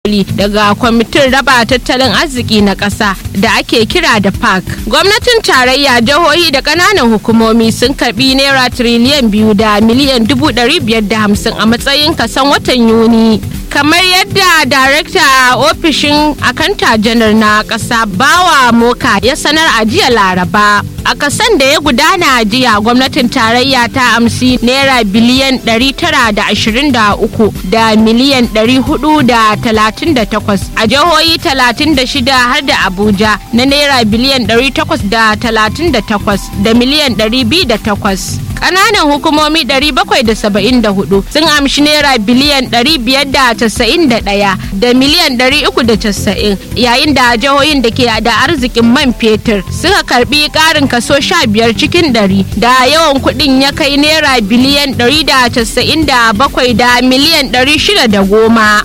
daga kwamitin raba tattalin arziki na ƙasa da ake kira da park gwamnatin tarayya jihohi da ƙananan hukumomi sun karbi naira tiriliyan biyu da miliyan dubu ɗari biyar da hamsin a matsayin kasan watan yuni kamar yadda darekta a ofishin akanta janar na ƙasa bawa moka ya sanar a jiya laraba a kasan da ya gudana a jiya gwamnatin tarayya ta amsi naira biliyan 923 da miliyan 438 a jihohi 36 har da abuja na naira biliyan 838 da miliyan 208 ƙananan hukumomi 774 sun amshi naira biliyan 591 da miliyan 390 yayin da jihohin da ke da arzikin man fetur suka karbi ƙarin kaso 15 cikin 100 da yawan kuɗin ya kai naira biliyan 197 da miliyan 610.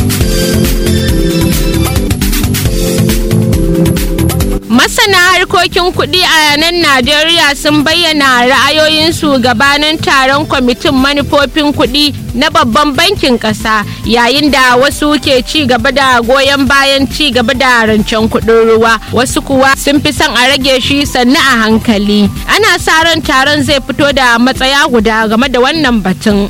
Masana harkokin kuɗi a nan Najeriya sun bayyana ra'ayoyinsu gabanin taron kwamitin manufofin kuɗi na babban bankin ƙasa yayin da wasu ke ci gaba da goyon bayan ci gaba da rancen kuɗin ruwa wasu kuwa sun fi son a rage shi sannu a hankali. Ana sa ran taron zai fito da matsaya guda game da wannan batun.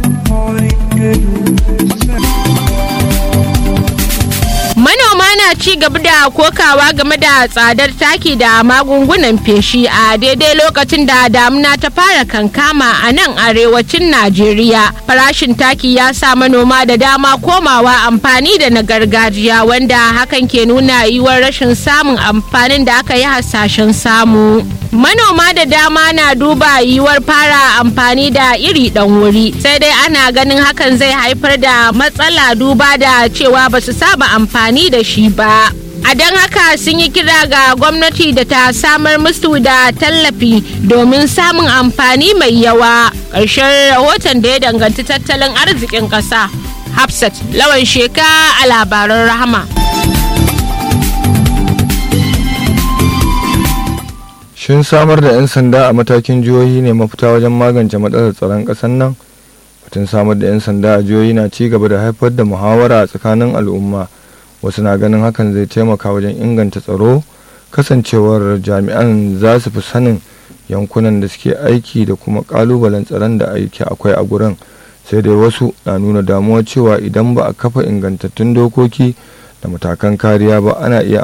manoma na ci gaba da kokawa game da tsadar taki da magungunan feshi a daidai lokacin da damuna ta fara kankama a nan arewacin najeriya farashin taki ya sa manoma da dama komawa amfani da na gargajiya wanda hakan ke nuna yiwuwar rashin samun amfanin da aka yi hasashen samu manoma da dama na duba yiwuwar fara amfani da iri dan wuri sai dai ana ganin hakan zai haifar da matsala duba da cewa ba su saba amfani da shi ba a don haka sun yi kira ga gwamnati da ta samar musu da tallafi domin samun amfani mai yawa ƙarshen rahoton da ya danganci tattalin arzikin ƙasa hafsat lawan sheka a labaran rahama shin samar da 'yan sanda a matakin jihohi ne mafita wajen magance matsalar tsaron ƙasar nan batun samar da 'yan sanda a jihohi na ci gaba da haifar da muhawara a tsakanin al'umma wasu na ganin hakan zai taimaka wajen inganta tsaro kasancewar jami'an za su fi sanin yankunan da suke aiki da kuma kalubalen tsaron da aiki akwai a gurin sai dai wasu na nuna damuwa cewa idan ba a kafa ingantattun dokoki da matakan kariya ba ana iya